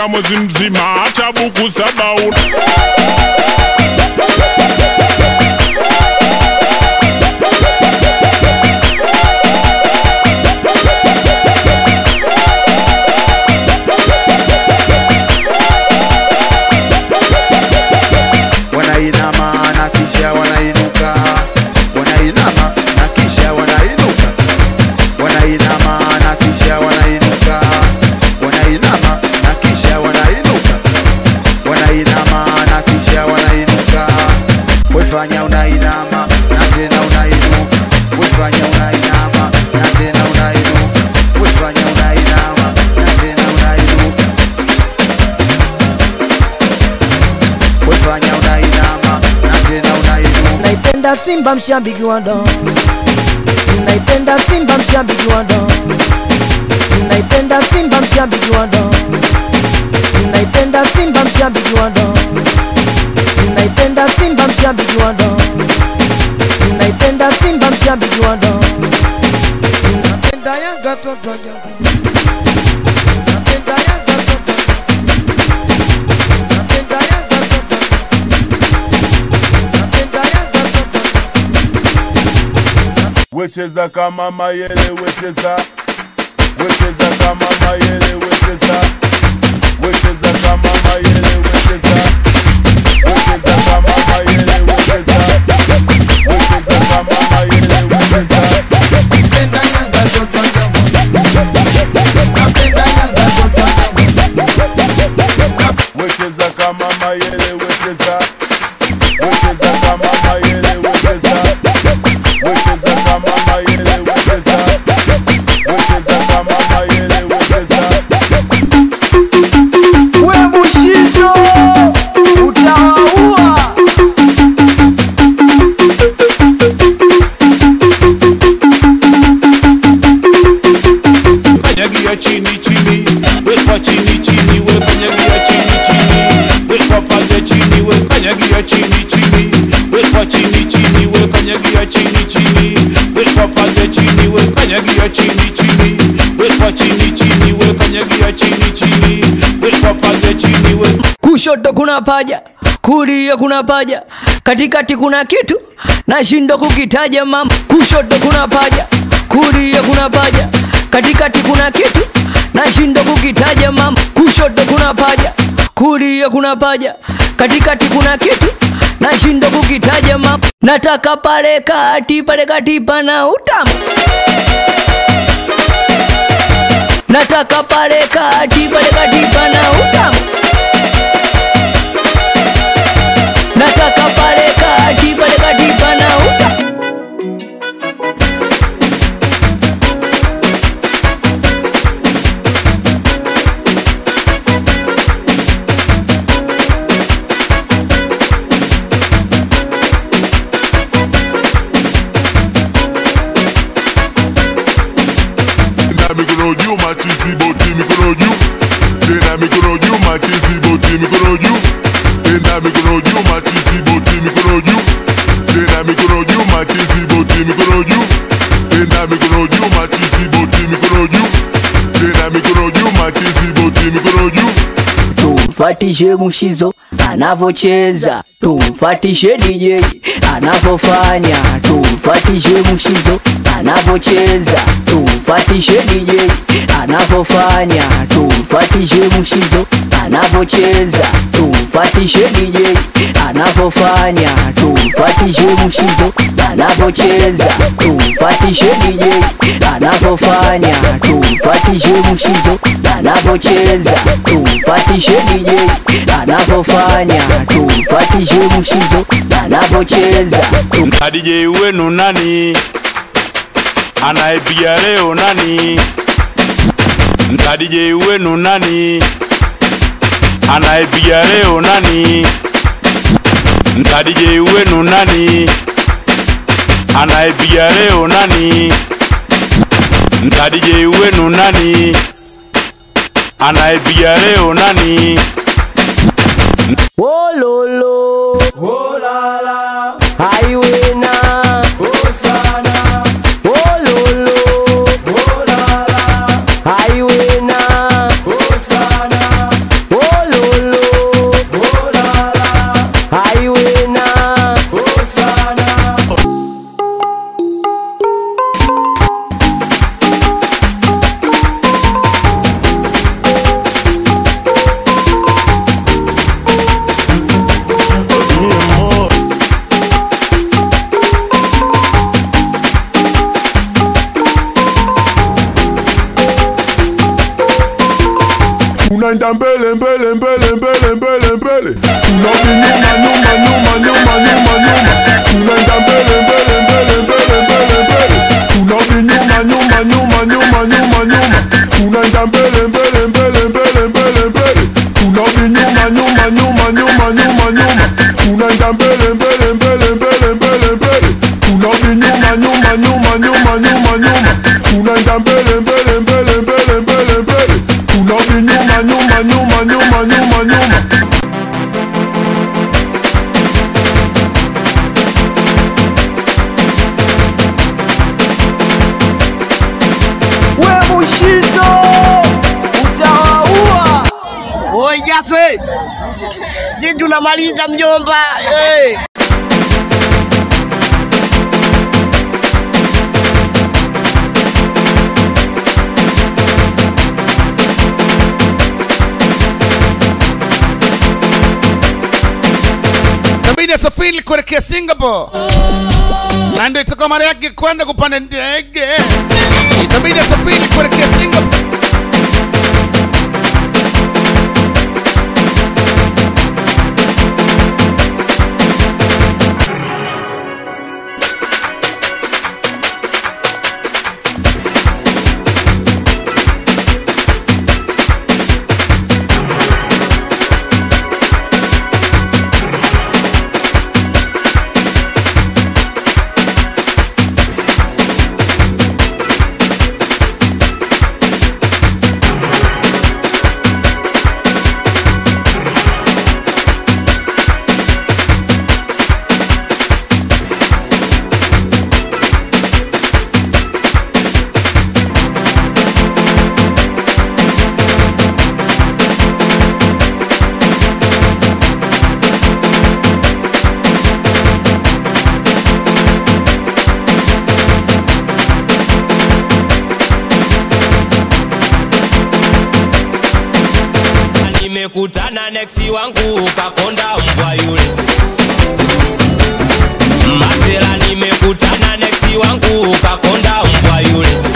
mpaka mwezi mzima, hata buku saba una wanainama na kisha wanainuka, wanainama na kisha wanainuka, wanainama na kisha wanainuka, wanainama na kisha wanainuka, wanainama na kisha wanainuka. Wefanya unainama na tena unainuka, wefanya unainama na tena unainuka, wefanya unainama na tena unainuka. Wefanya unainama na tena unainuka. naipenda Simba mshabiki wa ndo, naipenda Simba mshabiki wa ndo, naipenda Simba mshabiki wa ndo, naipenda Simba mshabiki wa ndo, naipenda Simba mshabiki wa ndo, naipenda Simba mshabiki wa ndo, napenda Yanga toto Yanga. Napenda Yanga toto. Napenda Yanga toto. Napenda Yanga toto. wecheza kama mayele wecheza wecheza kama mayele wecheza wecheza kama mayele wecheza wecheza kama mayele wecheza wecheza kama mayele wecheza Napenda Yanga toto Napenda Yanga toto wecheza kama mayele wecheza wecheza kama mayele wecheza wecheza kama mayele wecheza wecheza kama mayele wecheza We Bushizo utawaua kanyagia chini chini wekwa chini chini we kanyagia chini chini wekwa pale chini we kanyagia chini chini wekwa chini chini we kanyagia chini chini wekwa pale chini we kanyagia chini chini wekwa chini chini we kanyagia chini chini wekwa pale chini we kushoto kuna paja kulia kuna paja katikati kuna kitu nashindwa kukitaja mama kushoto kuna paja kulia kuna paja katikati kuna kitu nashindwa kukitaja mama kushoto kuna paja kulia kuna paja katikati kuna kitu nashindwa kukitaja mama nataka pale kati pale kati pana utamu nataka pale kati pale kati pana utamu nataka pale kati pale kati pana uta Tena mikono juu machizi boti mikono juu Tena mikono juu machizi boti mikono juu Tena mikono juu machizi boti mikono juu Tena mikono juu machizi boti mikono juu Tena mikono juu machizi boti mikono juu Tena mikono juu machizi boti mikono juu tumfatishe mushizo anavocheza tumfatishe DJ anavofanya tumfatishe mushizo anavocheza tumfatishe DJ anavofanya tumfatishe mushizo anavocheza tumfatishe DJ anavofanya tumfatishe mushizo anavocheza tumfatishe DJ anavofanya tumfatishe mushizo anavocheza tumfatishe DJ anavofanya tumfatishe mushizo anavocheza na DJ wenu nani anayepiga leo nani na DJ wenu nani anayepiga leo nani na DJ wenu nani anayepiga leo nani na DJ wenu nani anayepiga leo nani Wololo Wolala Haiwena Hosana Wololo Wolala Haiwena Hosana tunaenda mbele mbele mbele mbele mbele mbele tunarudi nyuma nyuma nyuma nyuma nyuma nyuma tunaenda mbele mbele mbele mbele mbele mbele tunarudi nyuma nyuma nyuma nyuma nyuma nyuma tunaenda mbele mbele mbele mbele mbele mbele tunarudi nyuma nyuma nyuma nyuma nyuma nyuma tunaenda mbele mbele mbele mbele mbele mbele tunarudi nyuma nyuma nyuma nyuma nyuma nyuma tunaenda mbele mbele mbele mbele mbele mbele tunarudi nyuma nyuma nyuma nyuma nyuma nyuma we mushizo utawaua Oi Jase, si tunamaliza mjomba. Hey. Inabidi asafiri kuelekea Singapore, na ndio itakuwa mara yake kwanza kupanda ndege. Itabidi asafiri kuelekea Singapore. nimekutana neksi wangu kakonda mbwa yule masela nimekutana neksi wangu kakonda mbwa yule